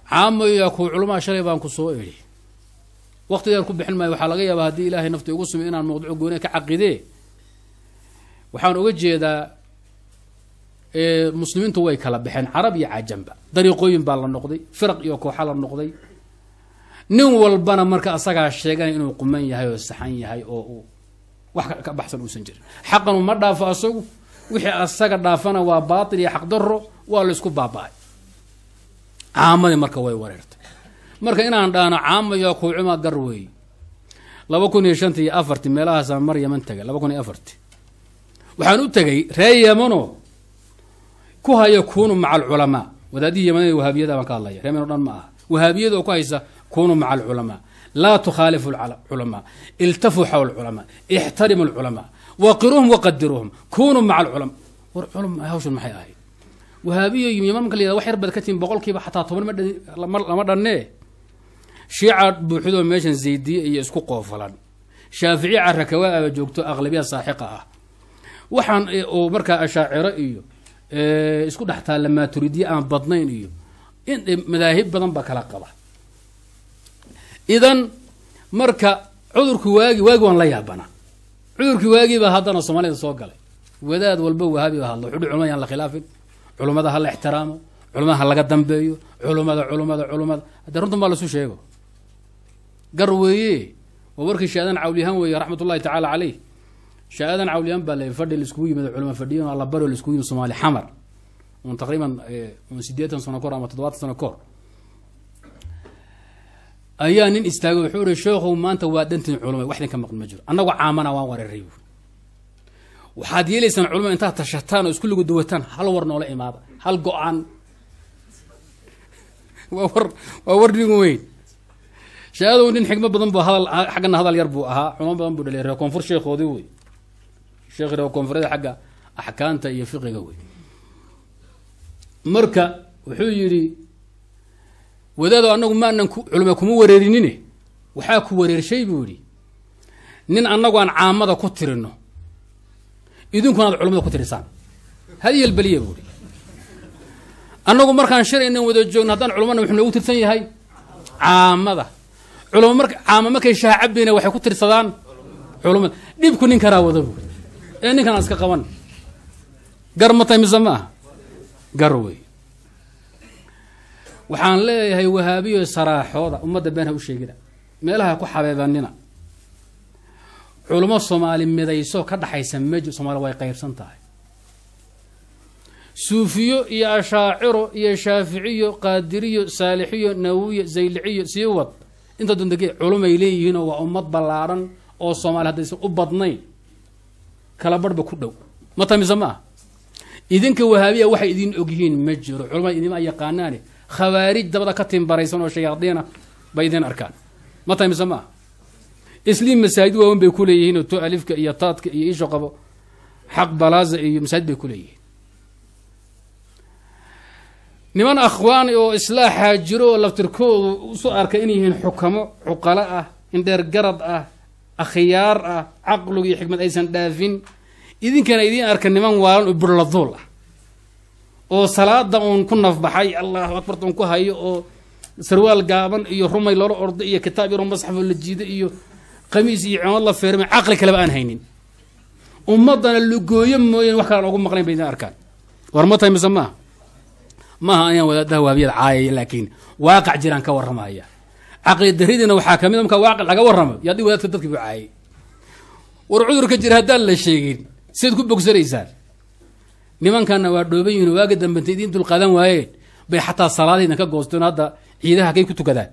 caamayaa ku culamaa shalay baan ku soo idhi waktigaan ku bixin maayo waxaa laga yaabaa haddii ilaahay nafta igu sumay inaan mawduuc gooniya ka caqidee waxaan uga jeedaa muslimiintu way kala baxeen carab iyo cajamba dariiqooyin baa la noqday firaq iyo kooxa la noqday nin walbana marka asagaa sheeganay inuu quman yahay oo saxan yahay oo uu wax ka baxsan uusan jirin xaqanu ma dhaafo asagu wixii asaga dhaafana waa baatil iyo xaqdaro waa la isku baaba-ay caamadii marka way wareertay marka inaan dhaano caamayo kuucuma gar weey laba kun iyo shanta iyo afarti meelahaasaan mar yaman tegay laba kun iyo afarti waxaan u tegay ree yamano ku haya kunu maca alculamaa wadaadihii yamanada wahaabiyada baan ka hadlaya ree yaman o dhan ma aha wahaabiyada oo ku haysa kunu maca alculamaa laa tukhaalifu culamaa iltafuu xawla culamaa ixtarimu alculamaa waqiruuhum waqadiruuhum kunuu maca alculamaa war culama hawshan maxay ahayd wahaabiyo yaman marka la yihahda wax yar bad ka tihin boqolkiiba xataa toban ma lama dhannee shiica buuxidoo meeshan zaydiye iyo isku qoofalan shaaficiya carakawaaba joogto aqlabiya saaxiqa ah waxaan oo markaa ashaaciro iyo isku dhex taalla maaturidiye aan badnayn iyo in madaahib badan baa kala qaba idan marka cudurki waagi waagi waan la yaabana cudurkii waagiibaa haddana soomaalida soo galay wadaad walba wahaabi ba hadlo wuxuuhi culamada yaan la khilaafin culummada ha la ixtiraamo culamada ha laga dambeeyo culummada culummada culummada haddee runtan baa lasu sheego gar weeye waa warkii shaadan cawliyahaan weeye raxmat ullahi tacaala caleyh shaadan cawliyahaan baa la fadhi laiskugu yimid culama fadhiyan alla baro laiskugu yimid soomaali xamar un taqriiban un sideetan sano kahor ama toddobaatan sano kahor ayaa nin istaagay wuxuu ihi sheekhow maanta waa dhantiin culama wax idinka maqan ma jiro annagu caamana waan wareeray buuri waxaad yeelaysaan culama intaad tashataan oo isku ligu duwataan hal war noola imaada hal go-aan waa war waa war nin weyn shaadow nin xigmo badan bu hadal xaggana hadal yar buu ahaa culamo badan buu dhalay reer koonfur sheekhoodii wey sheekh reer koonfureed xagga axkaamta iyo fiqiga wey marka wuxuu yidhi wadaado annagu maanan culama kuma wareerinine waxaa ku wareershay buu yidhi nin annagu aan caamada ku tirino idinkuna ad culamada ku tirisaan hadiyal beliya buu ihi annagu markaan shalay inan wada joogno haddaan culamana wuxuu noogu tirsan yahay caamada culama marka caama markay shaacabina waxay ku tirsadaan culamada dhibku nin karaa wada buuri ee ninkan aan iska qaban gar ma tahay mise ma aha gar wey waxaan leeyahay wahaabiyo saraaxooda ummadda been ha u sheegina meelaha ku xabeebanina culamo soomaali midayso ka dhaxaysa meji soomaali way qaybsan tahay suufiyo iyo ashaaciro iyo shaaficiyo qaadiriyo saalixiyo nawiyo zayliciyo sii wad inta dondege culumay leeyihiinoo waa ummad ballaadhan oo soomaali haddaysan u badnayn kala barhba ku dhow ma tamise ma ah idinka wahaabiya waxay idin ogyihiin ma jiro culamada idima yaqaanaane khawaarij dabada ka timbaraysan oo shayaadiina bay idin arkaan ma tahay mise ma ah isliim masaajid waawen bay kuleeyihiin oo to alifka iyo taadka iyo isho qabo xaq balaaza iyo masaajid bay kuleeyihiin niman akhwaani oo islaaxaa jiro oo laftirkoodu usu arka inay yihiin xukamo cuqalo ah indheer garad ah akhyaar ah caqligu iyo xikmad aysan dhaafin idinkana idiin arka niman waalan oo burladuul ah oo salaada uun ku nafbaxay allahu akbart uun ku hayo oo sarwaal gaaban iyo rumay loola ordo iyo kitaab yaro masxafoo la jiido iyo qamiis iyo cimad la feermay caqli kaleba aan haynin ummadana lugooyo mooyeen wax kalaan ogu maqlayn bay idiin arkaan war ma tahay mise maaha maaha ayaan wadaadaha waabiyada caayaya laakiin waaqac jiraan ka warramaya caqli daridiina waxaa kamid a markaa waaqac laga warramo yaadi wadaadka dadkii buu caayay war cudurka jira haddaan la sheegin sidaad ku bogsanaysaan nimankanna waa dhooban yihin waaga dambenta idiin dulqaadan waayeen bay xataa salaadaydan ka goosteen hadda ciidaha kay ku tukadaan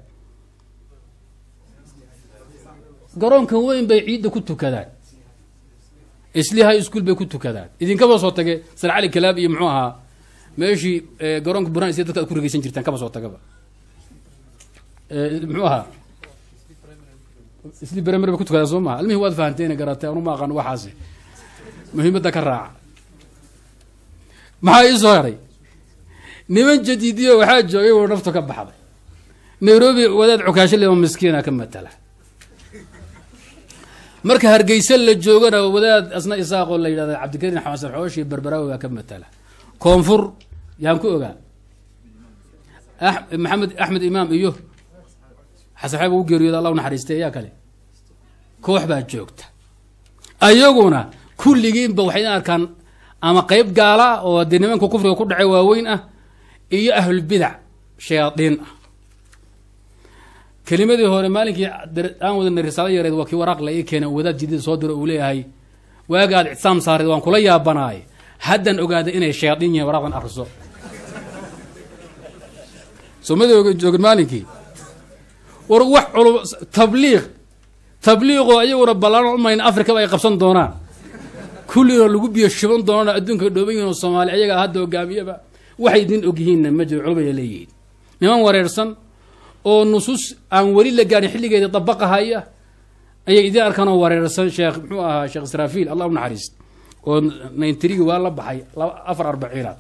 garoonka weyn bay ciidda ku tukadaan isli high school bay ku tukadaan idinkaba soo tage sar cali kalaab iyo muxuu ahaa meeshii garoonka buraan isya dadka ad ku regeysan jirtaan kaba soo tagaba muxuu ahaa isli bremer bay ku tukadaan soo maha almihii waad fahanteen garatay anu ma aqaan waxaasi muhiimadda ka raaca maxaa ii soo haray niman jadiidiyo waxaa joogay wuu naftu ka baxday nairobi wadaad cukaasho lema miskiina ka matala marka hargeysa la joogana wadaad asna isaaqoo la yidhahda cabdikariin xamasan xooshi berberaawi baa ka matala koonfur yaan ku ogaa maxamed axmed imaam iyo xasan xeeb u geeriyooda allah u naxariistay ayaa kale koox baa joogta ayaguna kulligiinba waxay arkaan ama qeyb gaala oo dee nimanka kufriga ku dhacay waaweyn ah iyo ahlulbidac shayaadiin ah kelimadii hore maalinkii aan wadana risaalo yareed waa kii waraaq la ii keena wadaad jidida soo diro uu leeyahay waaga aad ictisaam saareed waan kula yaabanaay haddan ogaaday inay shayaadiin yihiin waraaqdan akriso soomada joogin maalinkii war wax culum tabliiq tabliiqoo ayaguna ballaan umayna afrikaba ay qabsan doonaan kullina lagu biyo shiban doonaan adduunka dhooban yihin oo soomaali ayaga hadda hogaamiyaba waxay idin ogyihiinna ma jiro culumaya leeyihiin niman wareersan oo nusuus aan weli la gaarin xilligeeda dabaqahaya ayay idin arkaan oo wareersan sheekh muxuu ahaa sheekh israafiil allah u naxariist oo nayntirigi waa la baxay afar arbaciinaad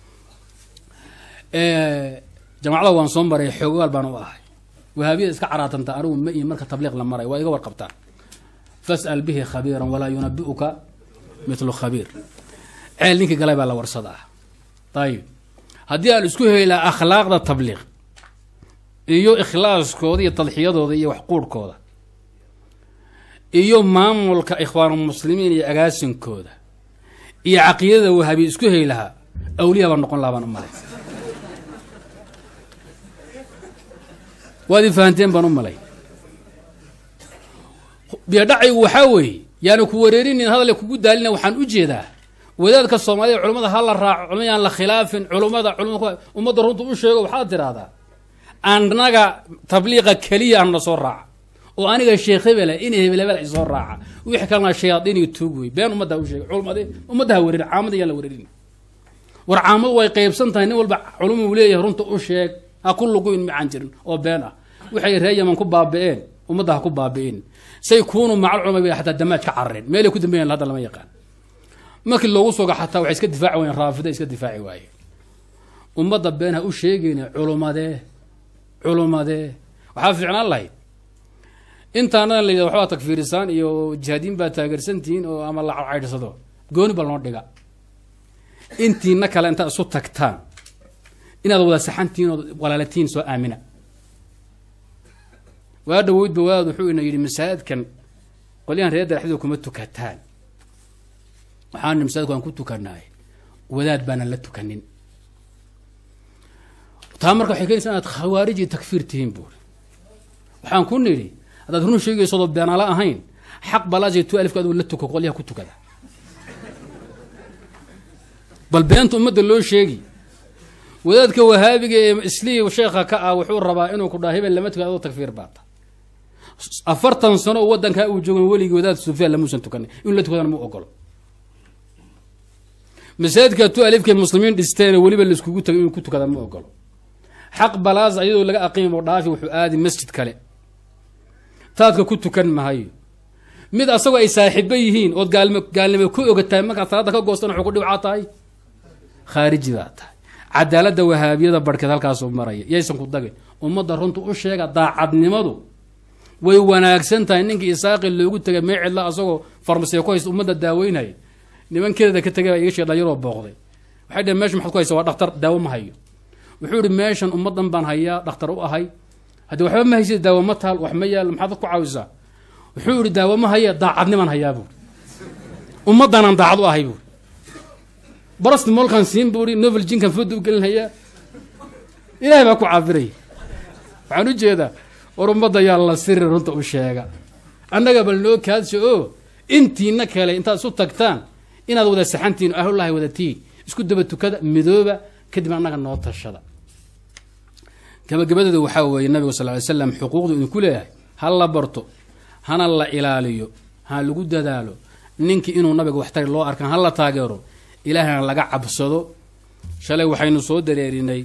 jamacada waan soo maray xoogaal baan u ahay wahaabiyada iska caraatanta anigu ma ihin marka tabliiq la maray waa iga warqabtaan fas'al bihi khabiiran walaa yunabi'uka mithlu khabiir ceel ninkii galay baa la warsadaa ayib haddii aan isku helaa akhlaaqda tabliiq iyo ikhlaaskooda iyo tadxiyadooda iyo waxquurhkooda iyo maamulka ikhwaanulmuslimiin iyo agaasinkooda iyo caqiidada wahaabiya isku heli lahaa awliya baa noqon lahaa baan u malay waad i fahanteen baan u malay biyadhacaygu waxaa weeye yaana ku wareerinin hadale kugu daalina waxaan u jeedaa wadaadka soomaalida culimmada ha la raaco culma yaan la khilaafin culummada culma ummadda runta u sheego waxaad tiraahdaa annaga tabliiqa keliya aan na soo raaca oo aniga sheekh hebela in hebel hebel isoo raaca wixii kalena shayaadiin iyo tuug wey been ummadda u sheegay culmade ummadda ha wareerin caamada yaan la wareerin war caamadu way qeybsan tahay nin walba culuma uu leeyahay runta u sheeg ha ku luguyn macaan jirin oo been ah waxay ree yaman ku baabi'een ummadda ha ku baabi'in say kuunu macal culama bay xataa damaaj ka carareen meelay ku dambeeyan hadda lama yaqaan markii loogu soga xataa waxay iska difaaci waayeen raafida iska difaaci waayeen ummadda been ha u sheegayna culumadee culumadee waxaa fiicnaan lahayd intaanadan la yidhahdo waxbaa takfiirisaan iyo jihaadiin baa taageersantihiin oo ama la caydhsado gooni bal noo dhiga intiina kale intaad isu tagtaan inaad wada saxantihiin ood walaalatiin soo aamina waa dhaweydba wadaad wuxuu ina yidhi masaajidkan qolyahan reer daraxdooda kuma tukataan waxaan masaajidku aan ku tukanaay wadaad baanan la tukanin taa marka waxay keenaysaa inaad khawaarij iyo takfiir tihiin buuri waxaan ku nidhi haddaad run sheegaysoodoo beenala ahayn xaq balaasay tu alifka aduu la tuko qolyaha ku tukada bal beenta ummadda loo sheegi wadaadka wahaabiga ee islii sheekha ka ah wuxuu rabaa inuu ku dhaha hebel lama tukada adoo takfiir baata afartan sano oo waddankaa uu joogan weligii wadaad sufyaan lamuusan tukanay inuu la tukadana mu ogolo masaajidka tu alifkay muslimiin dhisteen weliba laiskugu tagay inuu ku tukada ma ogolo xaq balaas ayadoo laga aqiimo dhaafi wuxuu aadi masjid kale taadka ku tukan mahayo mid asagoo ay saaxiibo yihiin ood gaalnimo gaalnimo ku ogatahay markaad salaada ka goostan wuxuu ku dhibcaa tahay khaariji baa tahay cadaaladda wahaabiyada barhkeed halkaasuu maraya yaysan ku dagin ummadda runta u sheega daacadnimadu way wanaagsan tahay ninkii isaaqi loogu tegay mee cidla asagoo farmasiya ku haysta ummadda daaweynaya nimankeeda ka tegay baa iga sheeg dhalinyaroo booqday waxay dheheen mesha maxad ku haysa waa dhaktar daawo ma hayo wuxuu ihi meeshan ummaddan baan hayaa dhakhtar u ahay haddii waxba ma haysid daawo ma taal wax ma yaal maxaad ku caawisaa wuxuu ihi daawo ma haya daacadnimaan hayaa buuri ummaddanaan daacad u ahay buuri barasti molkan siin buu ihi novel jinkan fooda u gelinhayaa ilaahay baa ku caafiraya waxaan u jeedaa war ummadda yaa la siri runta u sheega annaga bal noo kaadsha oo intiina kale intaad isu tagtaan inaad wada saxantihin ahlullahi wadatiin isku daba tukada midooba kadib annaga noo tashada gabagabadeeda waxaa weeye nabigu sal ly slam xuquuqdu idinku leeyahay ha la barto hana la ilaaliyo ha lagu dadaalo ninkii inuu nabiga waxtari loo arkan ha la taageero ilaahayna laga cabsado shalay waxaynu soo dareerinay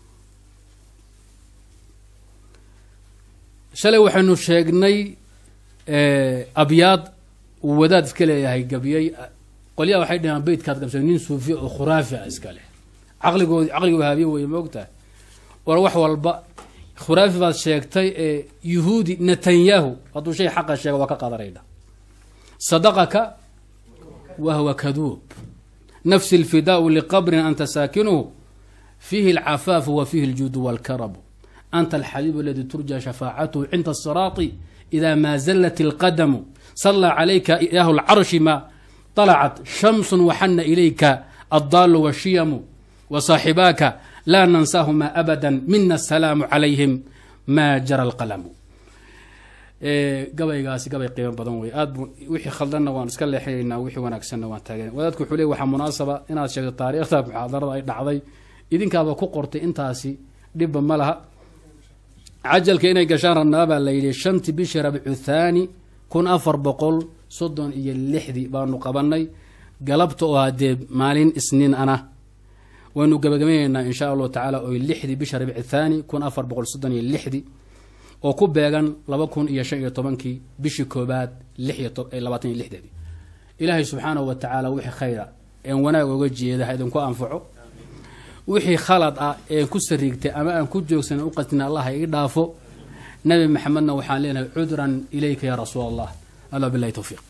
shalay waxaynu sheegnay abyaad uu wadaad iska leeyahay gabyay qolyaha waxay dhaheen beytkaad qabsada nin suufiya oo khuraafi a iska leh caqligoodi caqliga wahaabiye weye moogtahay war wax walba khuraafi baad sheegtay ee yuhuudi netanyahu hadduu shay xaqa sheega waa ka qadanayna sadaqaka wahwa kaduub nafsi lfidaau liqabrin anta saakinuhu fiihi alcafaafu wa fiihi aljuudu walkarabu anta alxabiibu aladi turja shafaacatuhu cinda asiraati ida maa zallat alqadamu sallaa calayka ilaahu lcarshi ma طalacat shamsun waxana ilayka addaalu washiyamu wasaaxibaaka laa nansaahuma abada mina asalaamu calayhim ma jara alqalamu gabaygaasi gabay qiimo badan wey aad bu wixii khaldanna waan iska leexinaynaa wixii wanaagsanna waan taagan wadaadku wuxuu le waxaa munaasaba inaad sheegto taariikhda muxaadarada ay dhacday idinkaaba ku qortay intaasi dhibba ma laha cajalka inay gashaan rabnaa baa la yidhi shantii bishii rabcu thaani kun afar boqol soddon iyo lixdii baanu qabanay galabta oo haddee maalin isniin ana waynu gabagabaynaynaa insha allahu tacaala oy lixdii bisha rabci thaani kun afar boqol soddon iyo lixdii oo ku beegan laba kun iyo shan iyo tobankii bishii koobaad lix iyo labaatan iyo lixdeedii ilaahay subxaanahu wa tacaala wixii khayra een wanaag oga jeeda ha idinku anfaco wixii khalad ah een ku sariigtay ama aan ku joogsan u qastin allah ha ii dhaafo nabi maxamedna waxaan leenahay cudran ilayka ya rasuul allah alla bilahi towfiiq